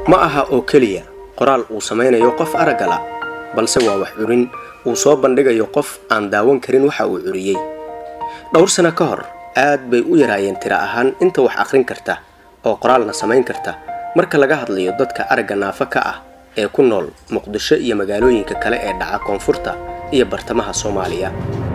ma aha oo keliya qoraal uu samaynayo qof araggala balse waa wax curin uu soo bandhigayo qof aan daawan karin waxa uu curiyey dhowr sano ka hor aad bay u yaraayeen tira ahaan inta wax akhrin karta oo qoraalna samayn karta marka laga hadlayo dadka aragga naafo ka ah ee ku nool muqdisho iyo magaalooyinka kale ee dhaca koonfurta iyo bartamaha soomaaliya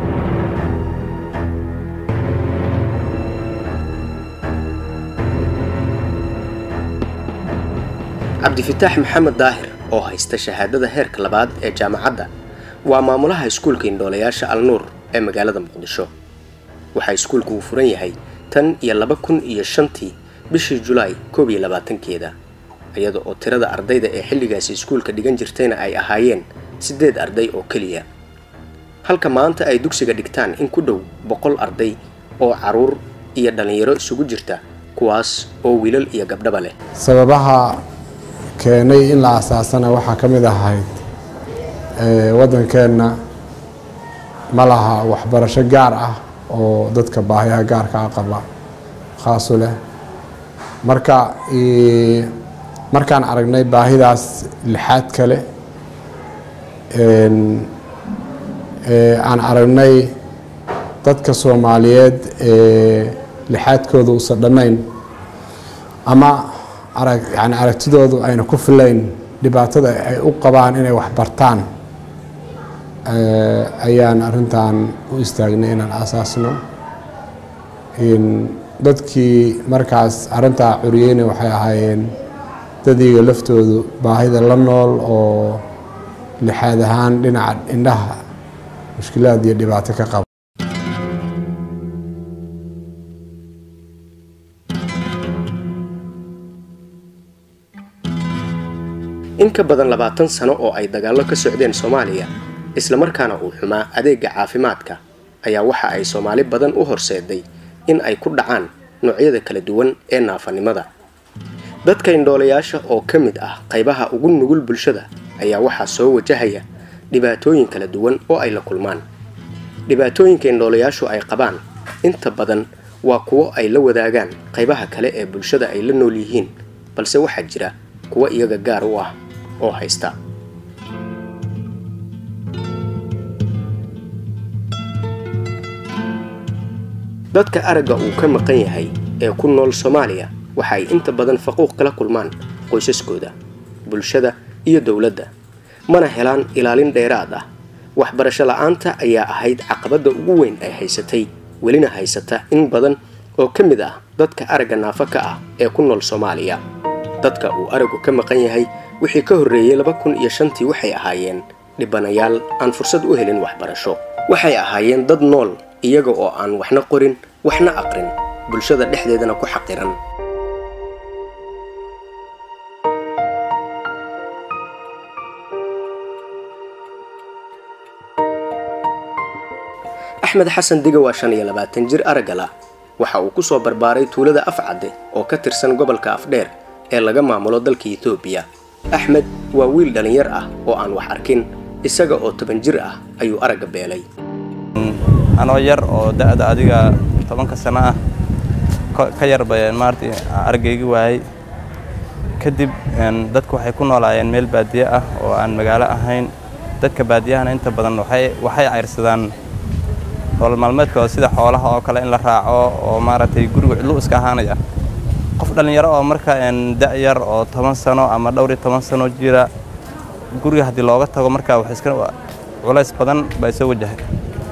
cabdifitaax maxamed daahir oo haysta shahaadada heerka labaad ee jaamacadda waa maamulaha iskuulka indhoolayaasha alnuur ee magaalada muqdisho waxaa iskuulku uu furan yahay tan iyo laba kun iyo shantii bishii julaay koob iyo labaatankeeda iyada oo tirada ardayda ee xilligaasi iskuulka dhigan jirtayna ay ahaayeen siddeed arday oo keliya halka maanta ay dugsiga dhigtaan in ku dhow boqol arday oo caruur iyo dhallinyaro isugu jirta kuwaas oo wiilal iyo gabdhaba leh sababaha keenay in la asaasana waxaa ka mid ahayd waddankeenna ma laha waxbarasho gaar ah oo dadka baahiyaha gaarka a qaba khaasu leh marka markaan aragnay baahidaas lixaad kale aan aragnay dadka soomaaliyeed ee lixaadkooda uusan dhammayn ama arag yani aragtidoodu ayna ku filayn dhibaatada ay u qabaan inay wax bartaan ayaan arrintan u istaagnay inaan asaasno dadkii markaas arrintaa curiyeyna waxay ahaayeen dadiga laftoodu baahida la nool oo lixaad ahaan dhinaca indhaha mushkilaad iyo dhibaato ka qaba in ka badan labaatan sano oo ay dagaallo ka socdeen soomaaliya islamarkaana uu xumaa adeega caafimaadka ayaa waxa ay soomaali badan u horseeday in ay ku dhacaan noocyada kala duwan ee naafanimada dadka indhoolayaasha oo ka mid ah qaybaha ugu nugul bulshada ayaa waxaa soo wajahaya dhibaatooyin kala duwan oo ay la kulmaan dhibaatooyinka indhoolayaashu ay qabaan inta badan waa kuwo ay la wadaagaan qaybaha kale ee bulshada ay la nool yihiin balse waxaa jira kuwo iyaga gaar u ah oo haysta dadka aragga uu ka maqan yahay ee ku nool soomaaliya waxa ay inta badan faquuq kala kulmaan qoysaskooda bulshada iyo dowladda mana helaan ilaalin dheeraad ah waxbarasho la-aanta ayaa ahayd caqabadda ugu weyn ay haysatay welina haysata in badan oo ka mid ah dadka aragga naafo ka ah ee ku nool soomaaliya dadka uu araggu ka maqan yahay wixii ka horreeyey laba kun iyo shantii waxay ahaayeen dhibanayaal aan fursad u helin waxbarasho waxay ahaayeen dad nool iyaga oo aan waxna qorin waxna aqrin bulshada dhexdeedana ku xaqiran axmed xasan diga waa shan iyo labaatan jir araggala waxa uu ku soo barbaaray tuulada afcadde oo ka tirsan gobolka afdheer ee laga maamulo dalka etoobiya axmed waa wiil dhallinyar ah oo aan wax arkin isaga oo toban jir ah ayuu aragga beelay anoo yar oo da-da adiga tobanka sano ah ka yar ba maarata araggaygi waayey kadib dadku waxay ku noolaayeen meel baadiye ah oo aan magaalo ahayn dadka baadiyahana inta badan waxay cayrsadaan nolol maalmeedkooda sida xoolaha oo kale in la raaco oo maaragtay guriga cidlu iska ahaanaya qof dhallinyaro oo marka da-yar oo toban sano ama dhowr iyo toban sano jira guriga haddii looga tago markaa wax iska culays badan baa soo wajahay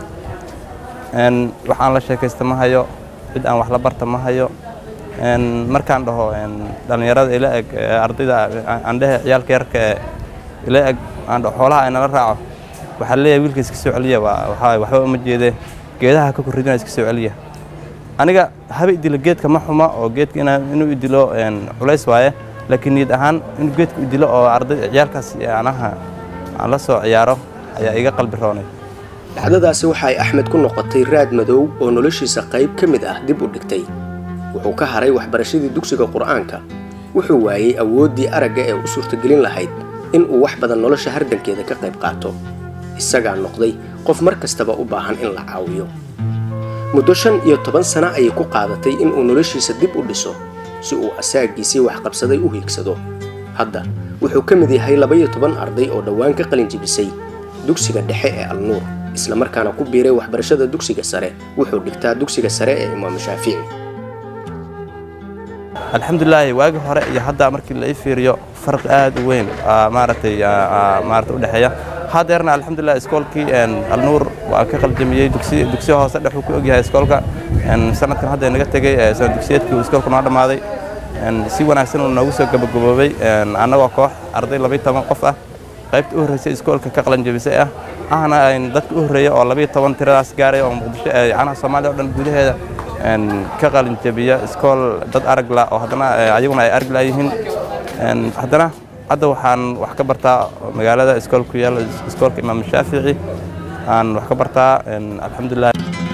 waxaan la sheekaysta ma hayo cid aan wax la barta ma hayo markaan dhaho dhallinyarada ila eg ardayda aandhehe ciyaalka yarka ee ila eg aan dhaho xoolaha ay nala raaco waxaa leeyahay wiilka iska soo celiya waxaa waxba uma jeedee geedaha ka korridina iska soo celiya aniga haba idilo geedka ma xuma oo geedka inuu idilo culays waaye laakiin niyad ahaan inuu geedku idilo oo arday ciyaalkaas anaha aan la soo ciyaaro ayaa iga qalbi roonay dhacdadaasi waxa ay axmed ku noqotay raad madow oo noloshiisa qayb ka mid ah dib u dhigtay wuxuu ka haray waxbarashadii dugsiga qur'aanka wuxuu waayey awooddii aragga ee u suurtagelin lahayd in uu wax badan nolosha hardankeeda ka qayb qaato isagaa noqday qof mar kastaba u baahan in la caawiyo muddo shan iyo toban sano ayay ku qaadatay inuu noloshiisa dib u dhiso si uu asaagiisii waxqabsaday u hiigsado hadda wuxuu ka mid yahay labaiyo toban arday oo dhowaan ka qalin jibisay dugsiga dhexe ee alnuur islamarkaana ku biiray waxbarashada dugsiga sare wuxuu dhigtaa dugsiga sare ee imaamu shaafici alxamdulilaahi waagii hore iyo hadda markii la ii fiiriyo farq aad u weyn maaragtay maarata u dhexeeya hadeerna alxamdulilah iskoolkii alnuur waa ka qaljamiyey dugsiya hoose dhexuu ku ogyahay iskoolka sanadkan hadda naga tegey sanad dugsiyeedkii uu iskoolka noo dhammaaday si wanaagsan uu noogu soo gabagaboobay annagoo koox arday labayo toban qof ah qaybta u horreysay iskoolka ka qalanjabisay ah ahna dadka u horreeya oo labayo toban tiradaas gaaray oo muqdisho canaha soomaaliya o dhan gudaheeda ka qalinjabiya iskool dad aragla oo haddana ayaguna ay aragla yihiin haddana hadda waxaan wax ka bartaa magaalada iskool ku yaalla iskoolka imaam shaafici aan wax ka bartaa alxamdulilah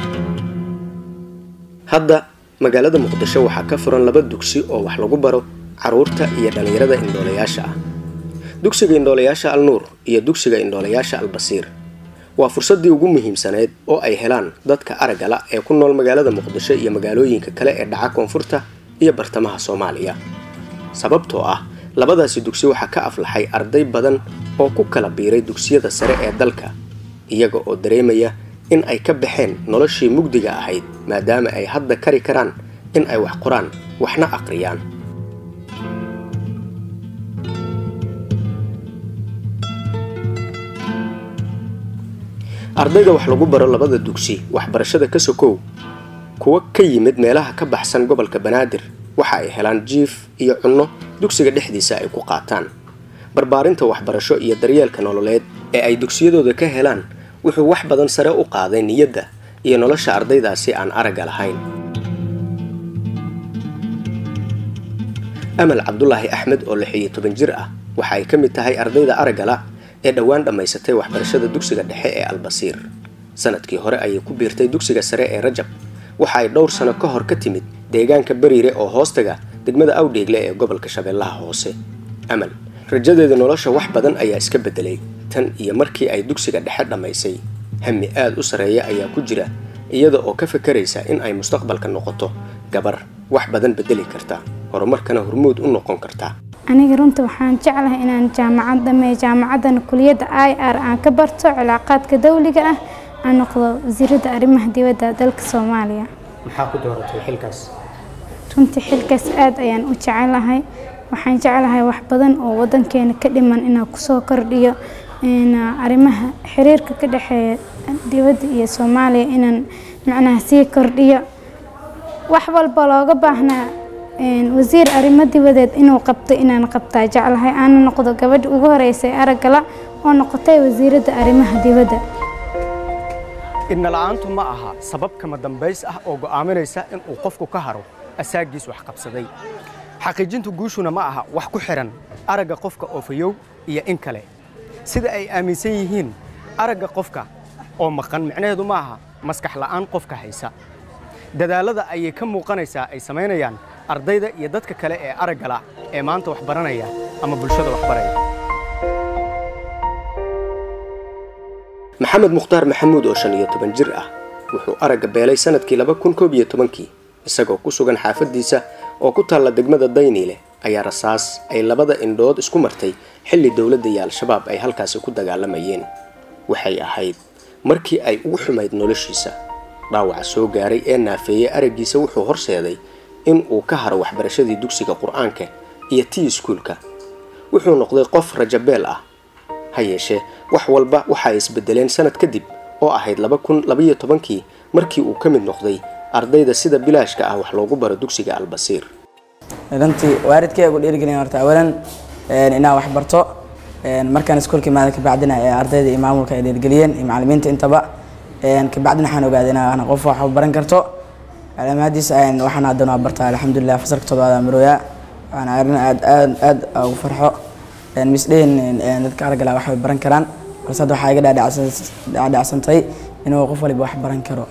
hadda magaalada muqdisho waxaa ka furan laba dugsi oo wax lagu baro carruurta iyo dhallinyarada indhoolayaasha ah dugsiga indhoolayaasha alnuur iyo dugsiga indhoolayaasha albasiir waa fursaddii ugu muhiimsaneyd oo ay helaan dadka araggala ee ku nool magaalada muqdisho iyo magaalooyinka kale ee dhaca koonfurta iyo bartamaha soomaaliya sababtoo ah labadaasi dugsi waxaa ka aflaxay arday badan oo ku kala biiray dugsiyada sare ee dalka iyaga oo dareemaya in ay ka baxeen noloshii mugdiga ahayd maadaama ay hadda kari karaan in ay wax qoraan waxna aqriyaan ardayda wax lagu baro labada dugsi waxbarashada ka sokow kuwa ka yimid meelaha ka baxsan gobolka banaadir waxa ay helaan jiif iyo cunno dugsiga dhexdiisa ay ku qaataan barbaarinta waxbarasho iyo daryeelka nololeed ee ay dugsiyadooda ka helaan wuxuu wax badan sare u qaaday niyadda iyo nolosha ardaydaasi aan aragga lahayn amal cabdulaahi axmed oo lix iyo toban jir ah waxa ay ka mid tahay ardayda araggala ee dhowaan dhammaysatay waxbarashada dugsiga dhexe ee albasiir sanadkii hore ayay ku biirtay dugsiga sare ee rajab waxa ay dhowr sano ka hor ka timid deegaanka bariire oo hoostaga degmada awdheegle ee gobolka shabeellaha hoose amal rajadeeda nolosha wax badan ayaa iska beddelay tan iyo markii ay dugsiga dhexe dhammaysay hami aad u sarreeya ayaa ku jira iyada oo ka fakaraysa in ay mustaqbalka noqoto gabar wax badan beddeli karta horumarkana hormuud u noqon karta aniga runta waxaan jeclahay inaan jaamacad dhameeyo jaamacaddana kuliyadda i r aan ka barto cilaaqaadka dawliga ah aan noqdo wasiiradda arrimaha dibadda dalka soomaaliya maxaa ku dooratay xilkaas runtii xilkaas aad ayaan u jecelahay waxaan jeclahay wax badan oo wadankeena ka dhiman inaan kusoo kordhiyo arrimaha xiriirka ka dhexeeya dibadda iyo soomaaliya inaan macnaha sii kordhiyo wax walba looga baahnaa wasiir arrimo dibadeed inuu qabto inaan qabtaa jeclahay aana noqdo gabadha ugu horeysay araggala oo noqotay wasiiradda arrimaha dibadda idnala-aantu ma aha sabab kama dambays ah oo go'aaminaysa in uu qofku ka haro asaagiis wax qabsaday xaqiijintu guushuna ma aha wax ku xidhan aragga qofka oo fayow iyo in kale sida ay aaminsan yihiin aragga qofka oo maqan micnaheedu ma aha maskax la'aan qofka haysa dadaallada ayay ka muuqanaysaa ay samaynayaan ardayda iyo dadka kale ee araggala ee maanta wax baranaya ama bulshada wax baraya maxamed mukhtaar maxamuud oo shan iyo toban jir ah wuxuu aragga beelay sanadkii laba kun koob iyo tobankii isagoo ku sugan xaafaddiisa oo ku taalla degmada dayniile ayaa rasaas ay labada indhood isku martay xilli dowladda iyo al-shabaab ay halkaasi ku dagaalamayeen waxay ahayd markii ay ugu xumayd noloshiisa dhaawaca soo gaaray ee naafeeyey araggiisa wuxuu horseeday in uu ka haro waxbarashadii dugsiga qur-aanka iyo tii iskuulka wuxuu noqday qof rajabeel ah ha yeeshee wax walba waxa ay isbedeleen sanad kadib oo ahayd laba kun labaiyo tobankii markii uu ka mid noqday ardayda sida bilaashka ah wax loogu baro dugsiga albasiir runtii waalidkay ugu dhiirigelin horta awalan inaan wax barto markaan iskuulka imaada kabacdina ee ardayda iyo maamulka ay dhiirigeliyeen iyo macallimiinta intaba kabacdina waxaan ogaaday inaan qof wax baran karto calaamadiisa waxaan haddana waa bartaa alxamdulilah fasalka toddobaad aan marooyaa waana arrin aad aad aad ugu farxo misdhehin dadka aragala wax way baran karaan balse hadda waxaa iga dhaadhacsantay inuu qof waliba wax baran karo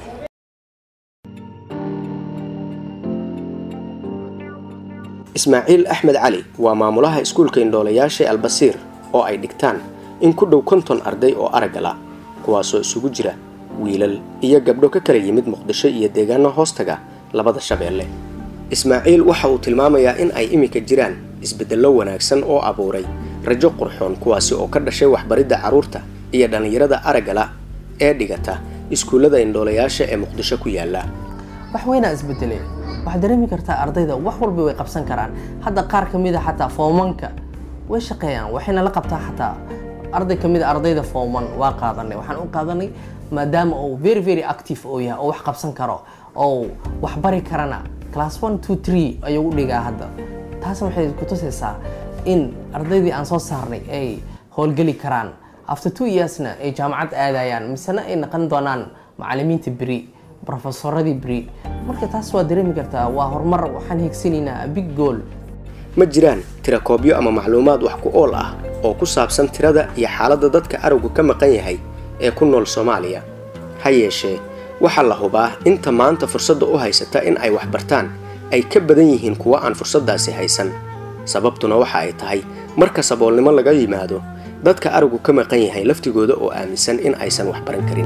ismaaciil axmed cali waa maamulaha iskuulka indhoolayaasha albasiir oo ay dhigtaan in ku dhow konton arday oo araggala kuwaasoo isugu jira wiilal iyo gabdho ka kala yimid muqdisho iyo deegaano hoostaga labada shabeelle ismaaciil waxa uu tilmaamayaa in ay iminka jiraan isbeddello wanaagsan oo abuuray rajo qurxoon kuwaasi oo ka dhashay waxbaridda carruurta iyo dhallinyarada araggala ee dhigata iskuullada indhoolayaasha ee muqdisho ku yaala wax weynaa isbedelay waxaad dareemi kartaa ardayda wax walba way qabsan karaan hadda qaar ka mid a xataa foomanka way shaqeeyaan waxayna la qabtaa xataa arday ka mid a ardayda fooman waa qaadanay waxaan u qaadanay maadaama uu very very active oo yahay oo wax qabsan karo oo wax bari karana class one two three ayuu u dhigaa hadda taasna waxay ku tusaysaa in ardaydii aan soo saarnay ay howlgeli karaan after two yearsna ay jaamacad aadayaan misena ay naqon doonaan macalimiinta beri brofesoradii beri marka taas waa dareemi kartaa waa horumar waxaan higsanaynaa big goal ma jiraan tirakoobyo ama macluumaad wax ku ool ah oo ku saabsan tirada iyo xaaladda dadka araggu ka maqan yahay ee ku nool soomaaliya ha yeeshee waxaa la hubaa inta maanta fursadda u haysata in ay wax bartaan ay ka badan yihiin kuwa aan fursaddaasi haysan sababtuna waxa ay tahay marka saboolnimo laga yimaado dadka araggu ka maqan yahay laftigooda oo aaminsan in aysan wax baran karin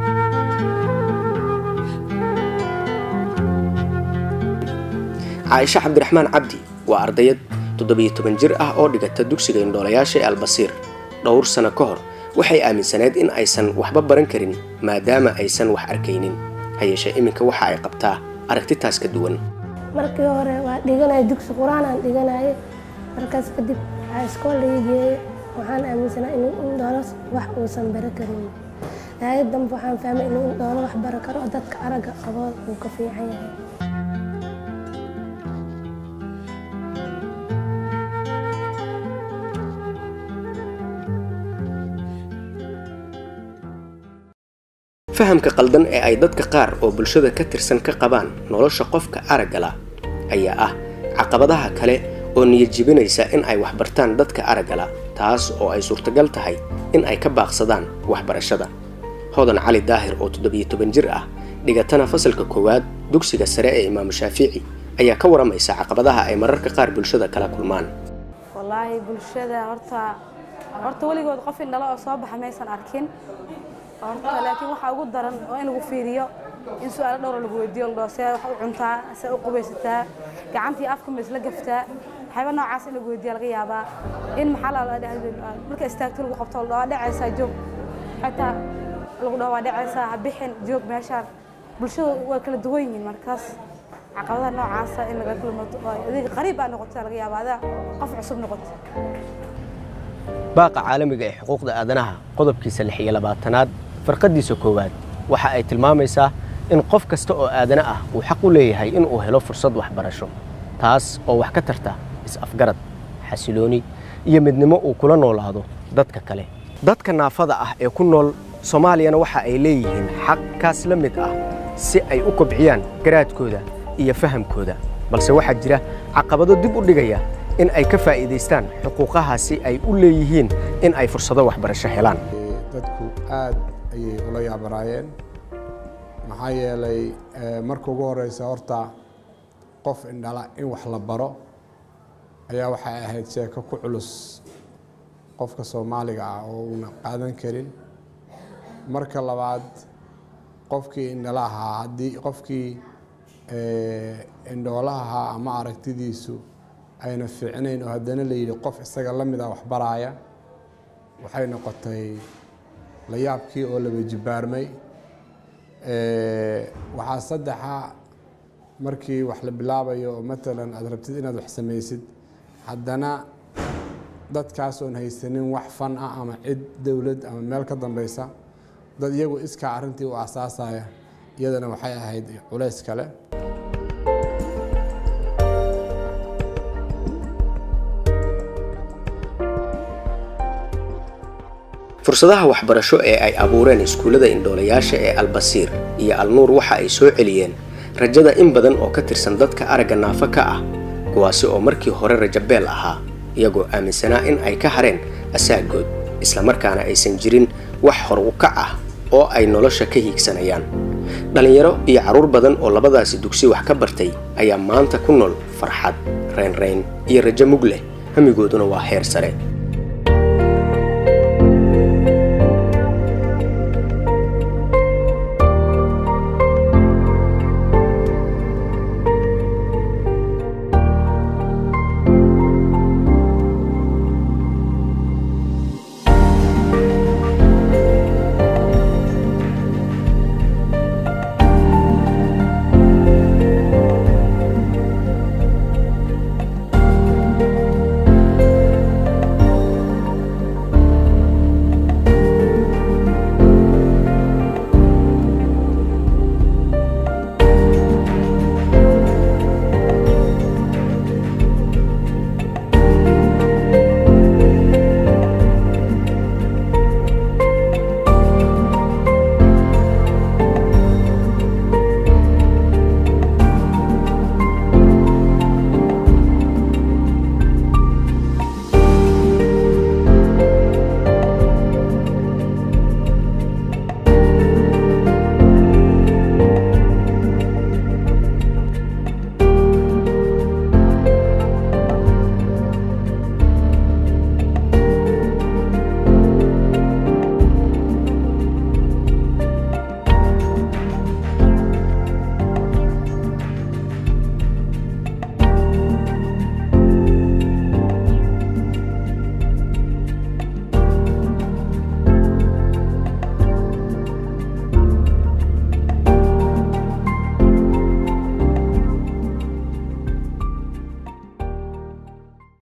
caaisho cabdiraxmaan cabdi waa ardayad toddobiyo toban jir ah oo dhigata dugsiga indhoolayaasha ee albasiir dhowr sano ka hor waxay aaminsaneed in aysan waxba baran karin maadaama aysan wax arkaynin ha yeeshee iminka waxa ay qabtaa aragtitaas ka duwan markii hore waa dhiganaya dugsi qur-aanaan dhiganaye markaas kadib waxaa iskool laga geeyey waxaan aaminsanaa inuu indhoolos wax uusan bara karin daayad dambe waxaan fahmay inuu indhoolo wax bara karo oo dadka aragga qabo uu ka fiican yahay fahamka qaldan ee ay dadka qaar oo bulshada ka tirsan ka qabaan nolosha qofka araggala ayaa ah caqabadaha kale oo niyadjibinaysa in ay waxbartaan dadka araggala taas oo ay suurtagal tahay in ay ka baaqsadaan waxbarashada hodan cali daahir oo toddobiyo toban jir ah dhigatana fasalka koowaad dugsiga sare ee imaamu shaafici ayaa ka waramaysa caqabadaha ay mararka qaar bulshada kala kulmaan wallaahi bulshada horta horta weligood qof indhalo oo soo baxa maysan arkin horta laakiin waxaa ugu daran oo in lagu fiiriyo in su-aalo dhowra lagu weydiiyo la dhaho see wax u cuntaa see u qubaysataa gacantii afka ma isla gaftaa waxyaaba noocaas in lagu weydiiya laga yaabaa in maxaa la marka istaagto lagu qabto la dhaho waa dhacaysaa joog xataa lagu dhaho waa dhacaysaa ha bixin joog meeshaan bulshadu way kala duwan yihiin markaas caqabadaha noocaasa in laga kulmato adiga qariib baa noqota laga yaabaa adaa qof cusub noqota baaqa caalamiga ee xuquuqda aadanaha qodobkiisa lix iyo labaatanaad farqadiisa koowaad waxa ay tilmaamaysaa in qof kasta oo aadana ah uu xaq u leeyahay inuu helo fursad waxbarasho taas oo wax ka tarta is-afgarad xasilooni iyo midnimo uu kula noolaado dadka kale dadka naafada ah ee ku nool soomaaliyana waxa ay leeyihiin xaq kaas la mid ah si ay u kobciyaan garaadkooda iyo fahamkooda balse waxaa jira caqabado dib u dhigaya in ay ka faa'iidaystaan xuquuqahaasi ay u leeyihiin in ay fursado waxbarasho helaan dadku aad ayay ula yaabanaayeen maxaa yeelay marka ugu horeysa horta qof indhala in wax la baro ayaa waxay ahayd sheeko ku culus qofka soomaaliga ah oo uuna qaadan karin marka labaad qofkii indhala ahaa haddii qofkii indhoolaha ahaa ama aragtidiisu ayna fiicnayn oo haddana la yidhi qof isaga la mid a waxbaraaya waxay noqotay la yaabkii oo laba jibbaarmay waxaa saddexa markii wax la bilaabayo oo matalan aad rabtid inaad wax samaysid haddana dadkaasoon haysanin wax fan ah ama cid dowlad ama meel ka dambeysa dad iyagu iskaa arrintii u asaasaya iyadana waxay ahayd culays kale fursadaha waxbarasho ee ay abuureen iskuullada indhoolayaasha ee albasiir iyo alnuur waxa ay soo celiyeen rajada in badan oo ka tirsan dadka aragga naafo ka ah kuwaasi oo markii hore rajabeel ahaa iyagoo aaminsanaa in ay ka hareen asaagood islamarkaana aysan jirin wax hor u kac ah oo ay nolosha ka hiigsanayaan dhallinyaro iyo carruur badan oo labadaasi dugsi wax ka bartay ayaa maanta ku nool farxad reynreyn iyo rajo mug leh hamigooduna waa heer sare